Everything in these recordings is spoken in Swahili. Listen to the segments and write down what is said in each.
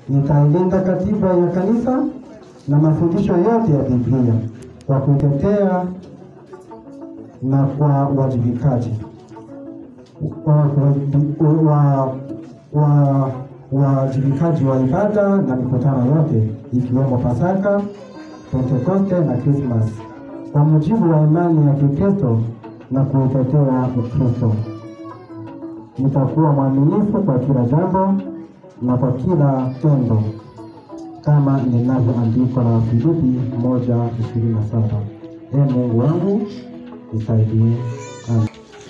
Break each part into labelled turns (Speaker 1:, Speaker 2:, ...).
Speaker 1: nitailinda katiba ya kanisa na mafundisho yote ya Biblia kwa kutetea na kwa uwajibikaji wa wa uwajibikaji wa ibada na mikutano yote ikiwemo Pasaka, Pentekoste na Krismas kwa mujibu wa imani ya Kikristo na kuutetea Ukristo. Nitakuwa mwaminifu kwa kila jambo na kwa kila tendo kama linavyoandikwa na Wafilipi moja ishirini na saba. Ee Mungu wangu nisaidie. Amen.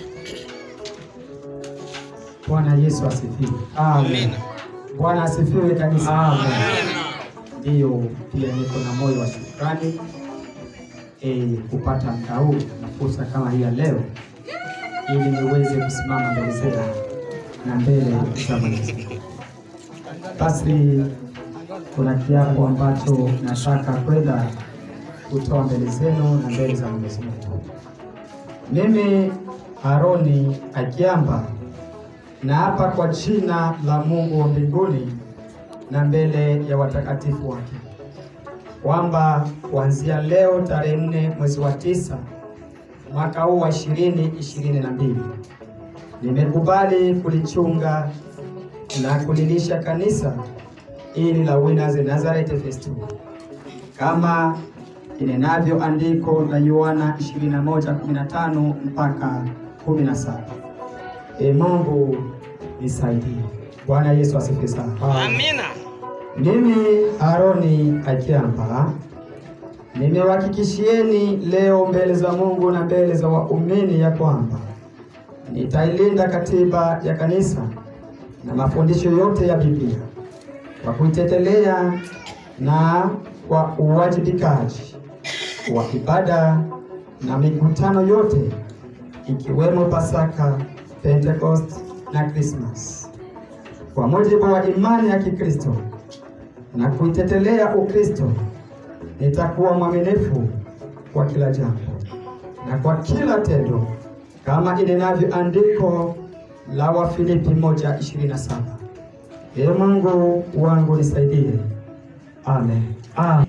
Speaker 2: Bwana Yesu asifiwe. Amen. Bwana asifiwe kanisa. Amen. Ndiyo, pia niko na moyo wa shukrani eh, kupata muda huu na fursa kama hii ya leo ili niweze kusimama mbele zenu na mbele za Mwenyezi Mungu. Basi kuna kiapo ambacho nataka kwenda kutoa mbele zenu na mbele za Mwenyezi Mungu. Mimi Aroni Akiamba na hapa kwa jina la Mungu wa mbinguni na mbele ya watakatifu wake kwamba kuanzia leo tarehe nne mwezi wa tisa mwaka huu wa ishirini ishirini na mbili nimekubali kulichunga na kulilisha kanisa ili la Winners Nazareth Festival kama inenavyo andiko la Yohana 21:15 mpaka 17. E Mungu nisaidie. Bwana Yesu asifiwe sana.
Speaker 3: Amina.
Speaker 2: Mimi Aroni Akiamba nimewahakikishieni leo mbele za Mungu na mbele za waumini ya kwamba nitailinda katiba ya kanisa na mafundisho yote ya Biblia kwa kuitetelea na kwa uwajibikaji wa ibada na mikutano yote ikiwemo Pasaka, Pentecost na Christmas kwa mujibu wa imani ya Kikristo na kuitetelea Ukristo, nitakuwa mwaminifu kwa kila jambo na kwa kila tendo kama inenavyo andiko la Wafilipi 1:27. Ee Mungu wangu nisaidie. Amen. Amen.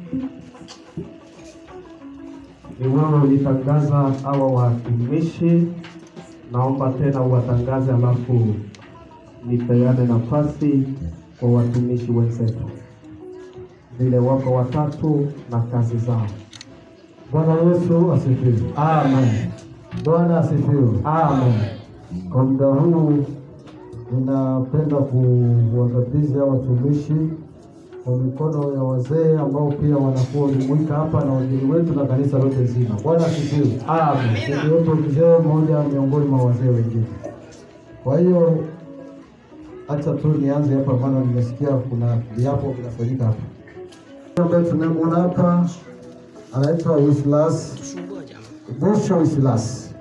Speaker 4: ni wewe ulitangaza hawa watumishi, naomba tena uwatangaze, alafu nipeane nafasi kwa watumishi wenzetu vile wako watatu na kazi zao.
Speaker 1: Bwana Yesu asifiwe.
Speaker 2: Amen.
Speaker 1: Bwana asifiwe.
Speaker 2: Amen.
Speaker 1: Kwa muda huu ninapenda kuwakabidhi hao watumishi kwa mikono ya wazee ambao pia wanakuwa wamejumuika hapa na wageni wetu na kanisa lote zima. Bwana asifiwe.
Speaker 2: Amen.
Speaker 1: Niliwepo mzee mmoja miongoni mwa wazee wengine. Kwa hiyo acha tu nianze hapa, maana nimesikia kuna viapo vinafanyika hapa. Ambaye tunamwona hapa anaitwa Wislas Busho Wislas,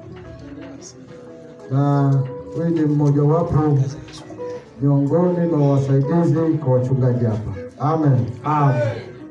Speaker 1: na huyu ni mmojawapo miongoni mwa wasaidizi kwa wachungaji hapa. Amen.
Speaker 2: Amen.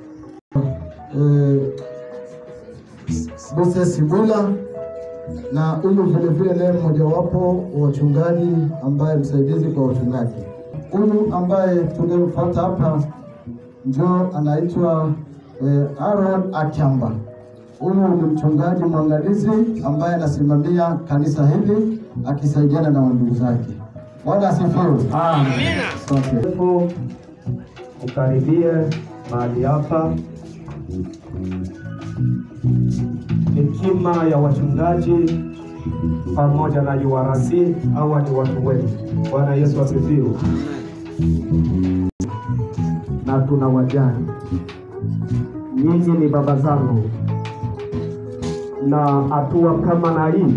Speaker 1: Eh, Moses Simula na huyu vile vile naye mmojawapo wa wachungaji ambaye msaidizi kwa wachungaji. Huyu ambaye tumemfuata hapa njo anaitwa eh, Aaron Akamba. Huyu ni mchungaji mwangalizi ambaye anasimamia kanisa hili akisaidiana na wandugu zake. Bwana asifiwe.
Speaker 2: Amen.
Speaker 1: Asante.
Speaker 4: Hebu ukaribie mahali hapa. Hekima ya wachungaji pamoja na URC, hawa ni watu wetu. Bwana Yesu asifiwe. Na tuna wajani, nyinyi ni baba zangu, na hatua kama na hii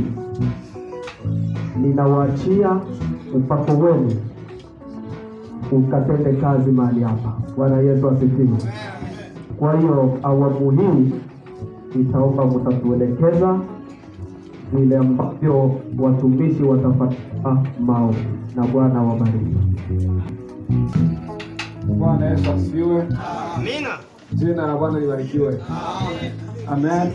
Speaker 4: ninawaachia upako wenu ukatende kazi mahali hapa. Bwana Yesu asifiwe. Kwa hiyo awamu hii itaomba mtatuelekeza vile ambavyo watumishi watapata maombi, na Bwana wabariki.
Speaker 5: Bwana Yesu asifiwe.
Speaker 3: Amina.
Speaker 5: Jina la Bwana libarikiwe. Amen.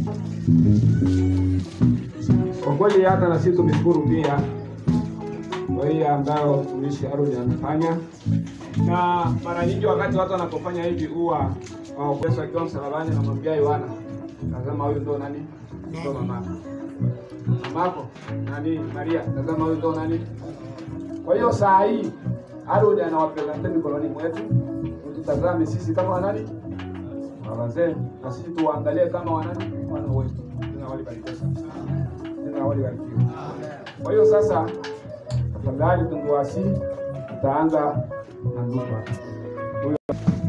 Speaker 5: Kwa kweli hata na sisi tumeshukuru pia kwa hiyo ambayo mtumishi Aaron amefanya, na mara nyingi wakati watu wanapofanya hivi huwa uh, Yesu akiwa msalabani anamwambia Yohana, tazama huyu ndo nani? Ndo mamako. Mamako nani? Maria, tazama huyu ndo nani? Kwa hiyo saa hii Aaron anawapresente mikononi mwetu, tutazame sisi kama wanani wazee, na sisi tuwaangalie kama wanani wana wetu. Jina walibarikiwa sana. Jina walibarikiwa. Kwa hiyo sasa, tafadhali tunguasi, tutaanza na ndugu hapa. Huyo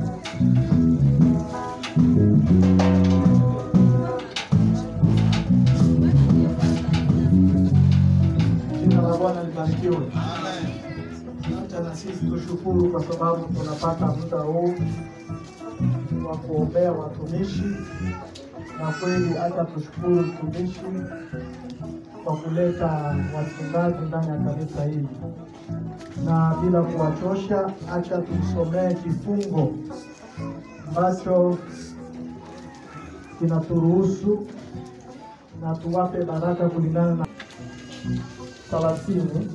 Speaker 3: Jina la Bwana libarikiwe. Acha na sisi tushukuru kwa sababu tunapata muda huu wa kuombea watumishi, na kweli hata tushukuru mtumishi kwa kuleta wachungaji ndani ya kanisa hili, na bila kuwachosha, acha tumsomee kifungo ambacho kinaturuhusu na tuwape baraka kulingana na thelathini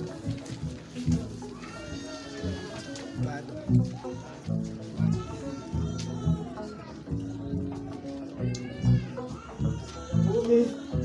Speaker 3: kumi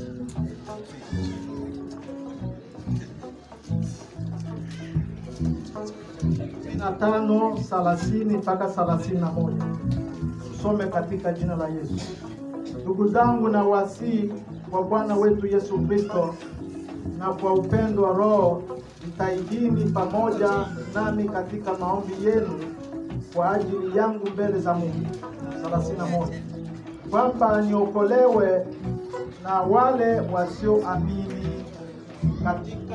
Speaker 3: kumi na tano thelathini mpaka thelathini na moja tusome katika jina la Yesu. Ndugu zangu, na wasii kwa Bwana wetu Yesu Kristo na kwa upendo wa Roho mtaidini pamoja nami katika maombi yenu kwa ajili yangu mbele za Mungu. 31 kwamba niokolewe na wale wasioamini katika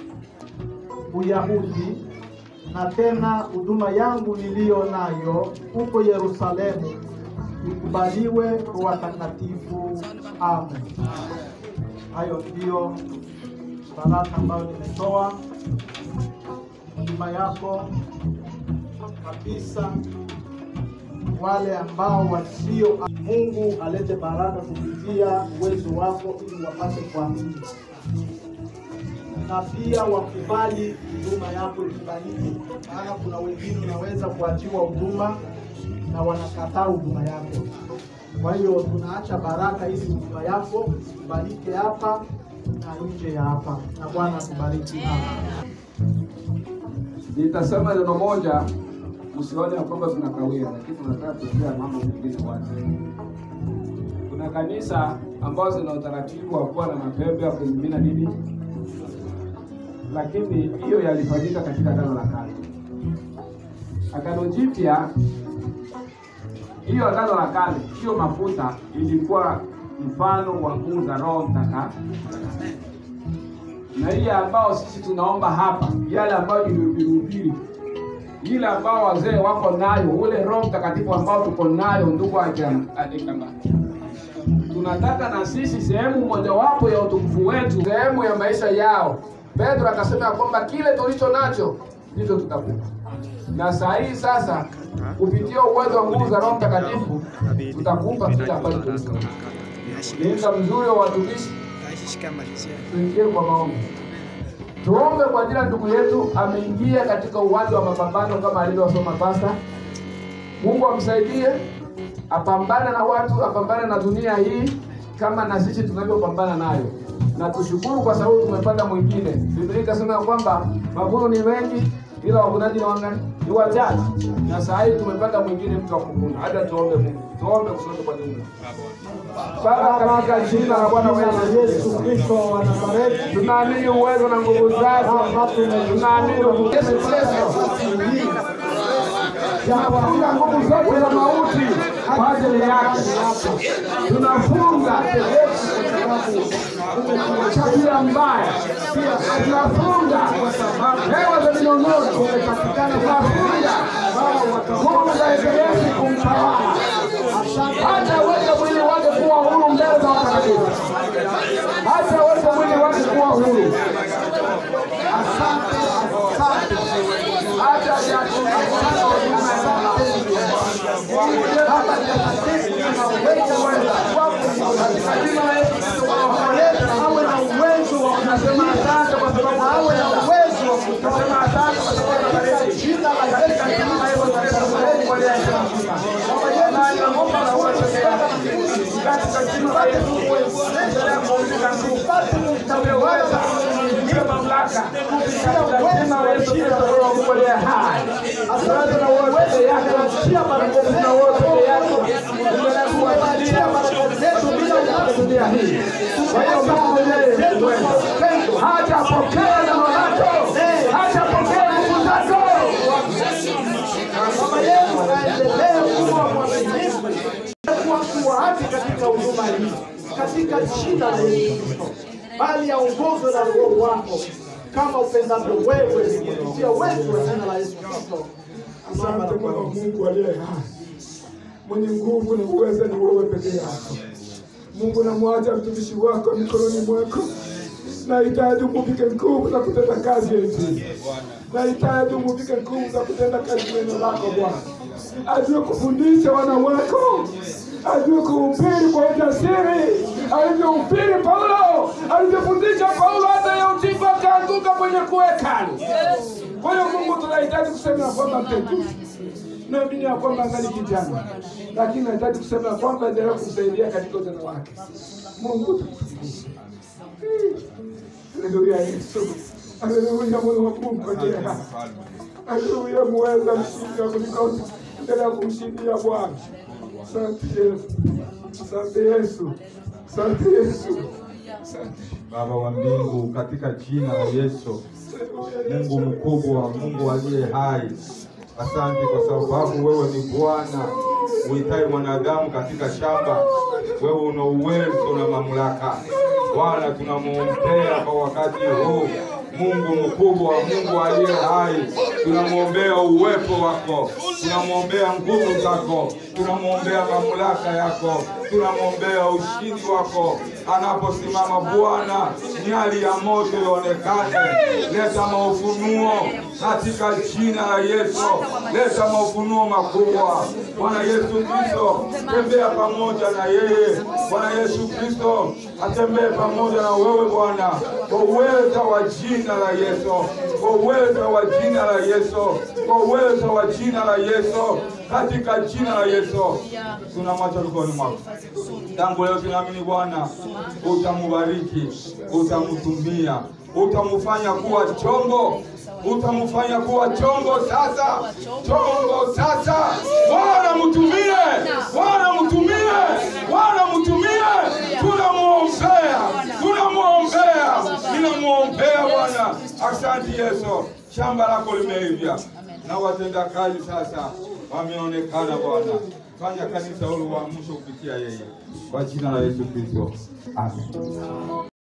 Speaker 3: Uyahudi, na tena huduma yangu niliyo nayo huko Yerusalemu ikubaliwe kwa watakatifu. Amen. Hayo ndiyo baraka ambayo nimetoa nyuma yako kabisa. Wale ambao wasio, Mungu alete baraka kupitia uwezo wako, ili wapate kuamini na pia wakubali huduma yako ikubalike, maana kuna wengine unaweza kuachiwa huduma na wanakataa huduma yako. Kwa hiyo tunaacha baraka ili huduma yako ikubalike hapa na nje ya hapa, na Bwana atubariki hapa.
Speaker 5: Nitasema neno moja, usione ya kwamba tunakawia, lakini tunataka kuongea mambo mengine wazi. Kuna kanisa ambazo zina utaratibu wa kuwa na mapembe ya kumimina nini, lakini hiyo yalifanyika katika Agano la Kale. Agano Jipya, hiyo Agano la Kale, hiyo mafuta ilikuwa mfano wa nguvu za Roho Mtakatifu na ile ambao sisi tunaomba hapa, yale ambayo nilihubiri, ile ambao wazee wako nayo, ule Roho Mtakatifu ambao tuko nayo, ndugu Adekamba, tunataka na sisi sehemu mojawapo ya utukufu wetu, sehemu ya maisha yao. Petro akasema ya kwamba kile tulicho nacho ndicho tutakupa, na saa hii sasa, kupitia uwezo wa nguvu za Roho Mtakatifu tutakupa kile ambacho tulicho nacho. Ni muda mzuri wa watumishi tuingie kwa maombi. Tuombe kwa ajili ya ndugu yetu ameingia katika uwanja wa mapambano kama alivyosoma pasta. Mungu amsaidie apambane na watu, apambane na dunia hii kama na sisi tunavyopambana nayo, na tushukuru kwa sababu tumepata mwingine. Biblia ikasema ya kwamba mavuno ni mengi, ila wavunaji ni wangapi? Ni wachache, na saa hii tumepata mwingine mtu wa kuvuna. Hata tuombe Mungu, tuombe kusote kwa jumla. Baba, katika jina la Bwana wetu
Speaker 3: Yesu Kristo wa Nazareti,
Speaker 5: tunaamini uwezo na nguvu zako, tunaamini nguvu Yesu Kristo tunafunga nguvu zote za mauti kwa ajili yake, tunafunga chakula mbaya, tunafunga hewa za minong'ono, tunafunga nguvu za ibilisi kumtawala hata uweze mwili wake kuwa huru mbele za watakatifu, hata uweze mwili wake kuwa huru. Asante, asante, hata
Speaker 3: awe na uwezo wa
Speaker 5: tunasema asante kwa sababu
Speaker 3: awe na uwezo wa kutoa
Speaker 5: katika jina la Yesu Kristo Roho Mungu aliye hai. Asante na uwezo yako na baraka na uwezo yako. Endelea kuachilia baraka zetu bila ya dunia hii. Kwa hiyo Mungu yeye ni mwema. Hajapokea neno lako. Hajapokea nguvu zako.
Speaker 3: Baba yetu aendelee kuwa mwaminifu kuwa kuwaati katika huduma hii katika jina la Yesu Kristo, bali aongozwe na Roho wako kama upendavyo wewe kupitia wetu wa jina la Yesu Kristo.
Speaker 6: Asante Bwana Mungu aliye hai, mwenye nguvu na uweza ni wewe peke yako. Mungu, namwacha mtumishi wako mikononi mwako. Nahitaji umuvike nguvu za kutenda kazi ya Injili. Nahitaji umuvike nguvu za kutenda kazi neno lako Bwana, ajue kufundisha wana wako, ajue kuhubiri kwa ujasiri, alivyohubiri Paulo, alivyofundisha Paulo, hata Yautifu akaanguka kwenye kuwekani. Kwa hiyo Mungu, tunahitaji kusema ya kwamba mtetu naamini ya kwamba angali kijana, lakini nahitaji kusema ya kwamba endelea kumsaidia katika ujana wake. Mungu Haleluya Yesu. Haleluya Mungu wa Mungu aliye hai. Haleluya muweza mshindi wa kuliko endelea kumshindia Bwana. Asante Yesu. Asante Yesu. Asante Yesu. Asante.
Speaker 7: Baba wa mbingu, katika jina la Yesu, Mungu mkubwa, Mungu aliye hai, asante kwa sababu wewe ni Bwana uitaye mwanadamu katika shamba. Wewe una uwezo na mamlaka. Bwana, tunamwombea kwa wakati huu Mungu mkubwa, Mungu aliye hai, tunamwombea uwepo wako, tunamwombea nguvu zako, tunamwombea mamlaka yako, tunamwombea ushindi wako anaposimama Bwana, miali ya moto ionekane. Leta maufunuo katika jina la Yesu, leta maufunuo makubwa. Bwana Yesu Kristo, tembea pamoja na yeye. Bwana Yesu Kristo, atembee pamoja na wewe Bwana, kwa uweza wa jina la Yesu, kwa uweza wa jina la Yesu, kwa uweza wa jina la Yesu, katika jina la Yesu tunamwacha mikononi mwako. Tangu leo tunaamini Bwana utamubariki, utamtumia, utamufanya kuwa chombo, utamufanya kuwa chombo sasa, chombo sasa. Bwana mtumie, Bwana mtumie, Bwana mtumie. Tunamwombea, tunamwombea, ninamwombea Bwana. Asante Yesu, shamba lako limeivya na watendakazi sasa wameonekana Bwana. Fanya kanisa hilo uamsho kupitia yeye, kwa jina la Yesu Kristo, amen.